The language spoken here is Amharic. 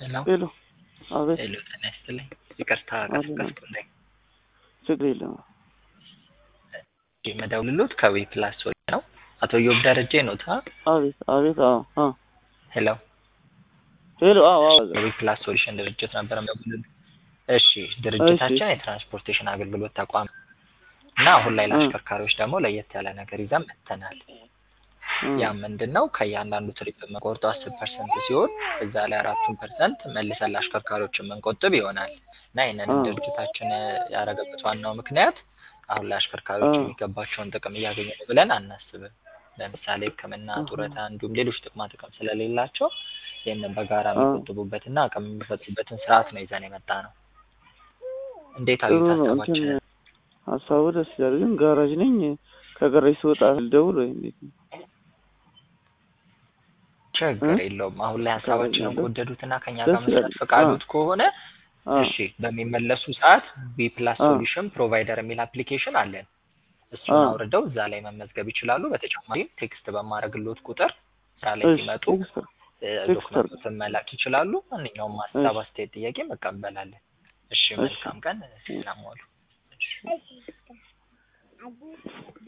ሄሎ ሄሎ አቤት ሄሎ ጤና ይስጥልኝ። ይቅርታ አቤት። ቀስቀስኩልኝ። ችግር የለም የምደውልሎት ከዌ ፕላስ ወይ ነው። አቶ ዮብ ደረጀ ነው ታ አቤት አቤት አዎ አዎ ሄሎ ሄሎ አዎ አዎ ከዌ ፕላስ ሶሉሽን ድርጅት ነበር የምደውልልህ። እሺ ድርጅታችን የትራንስፖርቴሽን አገልግሎት ተቋም እና አሁን ላይ ለአሽከርካሪዎች ደግሞ ለየት ያለ ነገር ይዘን መጥተናል። ያ ምንድን ነው? ከእያንዳንዱ ትሪፕ የምንቆርጠው አስር ፐርሰንት ሲሆን እዛ ላይ አራቱን ፐርሰንት መልሰን ለአሽከርካሪዎች የምንቆጥብ ይሆናል እና ይህንንም አዎ። ድርጅታችን ያደረገበት ዋናው ምክንያት አሁን ላይ አሽከርካሪዎች አዎ። የሚገባቸውን ጥቅም እያገኙ ነው ብለን አናስብም። ለምሳሌ ሕክምና፣ አዎ። ጡረታ እንዲሁም ሌሎች ጥቅማ ጥቅም ስለሌላቸው ይህንን በጋራ አዎ። የሚቆጥቡበትና አቅም የሚፈጥሩበትን ስርዓት ነው ይዘን የመጣ ነው። እንዴት ጥሩ አዩት ነው ሀሳባችን? እንትን ሀሳቡ ደስ ይላል ግን ጋራጅ ነኝ ከጋራጅ ስወጣ ልደውል ወይ እንዴት ነው ችግር እ? የለውም። አሁን ላይ ሀሳባችንን ያለው? ከወደዱትና ከኛ ደስ ጋር መስራት ይላል። ፈቃዱት ከሆነ አዎ እሺ በሚመለሱ ሰዓት ቢ ፕላስ አዎ። ሶሉሽን ፕሮቫይደር የሚል አፕሊኬሽን አለን። እሱን አዎ። አውርደው እዛ ላይ መመዝገብ ይችላሉ። በተጨማሪም ቴክስት በማድረግሎት ቁጥር እዛ ላይ እሺ ሲመጡ ቴክስት ቴክስት ዶክመንቶችን መላክ ይችላሉ። ማንኛውም ሀሳብ፣ እሺ አስተያየት፣ ጥያቄ መቀበላለን። እሺ እሺ መልካም ቀን። ሰላም ዋሉ። እሺ